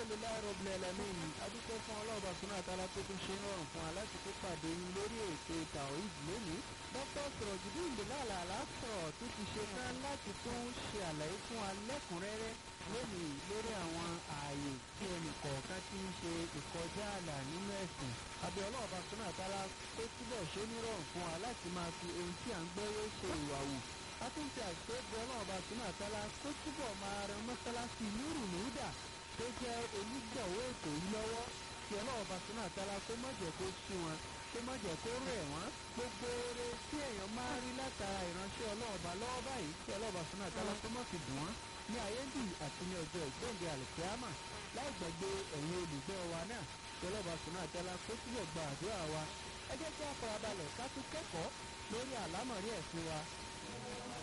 alhamdulilayi rabbil alamin adúpẹ́ fún ọlọ́ọ̀bà súnà àtàlà tó tún ṣe ń rọrùn fún wa láti tó pàdé yín lórí ètò tawhid lónìí dr sọ̀rọ̀jùdí ìdílàlà aláṣọ̀rọ̀ tó ti ṣe tán láti tún ṣe àlàyé fún wa lẹ́kùnrẹ́rẹ́ lónìí lórí àwọn ààyè tí ẹnì kọ̀ọ̀kan ti ń ṣe ìkọjá ààlà nínú ẹ̀sìn àbí ọlọ́ọ̀bà súnà àtàlà tó túbọ̀ ṣe ní rọrùn fún wa láti máa fi ohun tí à ń gbọ́ yóò ṣe ìwà wù àtúntì àṣẹ́gbẹ́ ọlọ́ọ̀bà súnà àtàlà tó túbọ̀ máa ran mọ́sálásí nírù nídà tó jẹ́ onígbọ̀wọ́ ètò yìí lọ́wọ́ kí ọlọ́ọ̀bà súnà àtàlà kó má jẹ́ kó sú wọn kó má jẹ́ kó rẹ̀ wọ́n gbogbo oore tí èèyàn máa ń rí látara ìránṣẹ́ ọlọ́ọ̀bà lọ́wọ́ báyìí kí ọlọ́ọ̀bà súnà àtàlà kó má fi dùn wọ́n ní ayéǹdì àti ní ọjọ́ ìgbóǹde àlùkìyámà láì gbàgbé ẹ̀yin olùgbọ́ wa náà kí ọlọ́ọ̀bà súnà àtàlà kó túbọ̀ gba àdúrà wa ẹ jẹ́ kí a farabalẹ̀ ká tún kẹ́kọ̀ọ́ lórí àlámọ̀rí ẹ̀sìn wa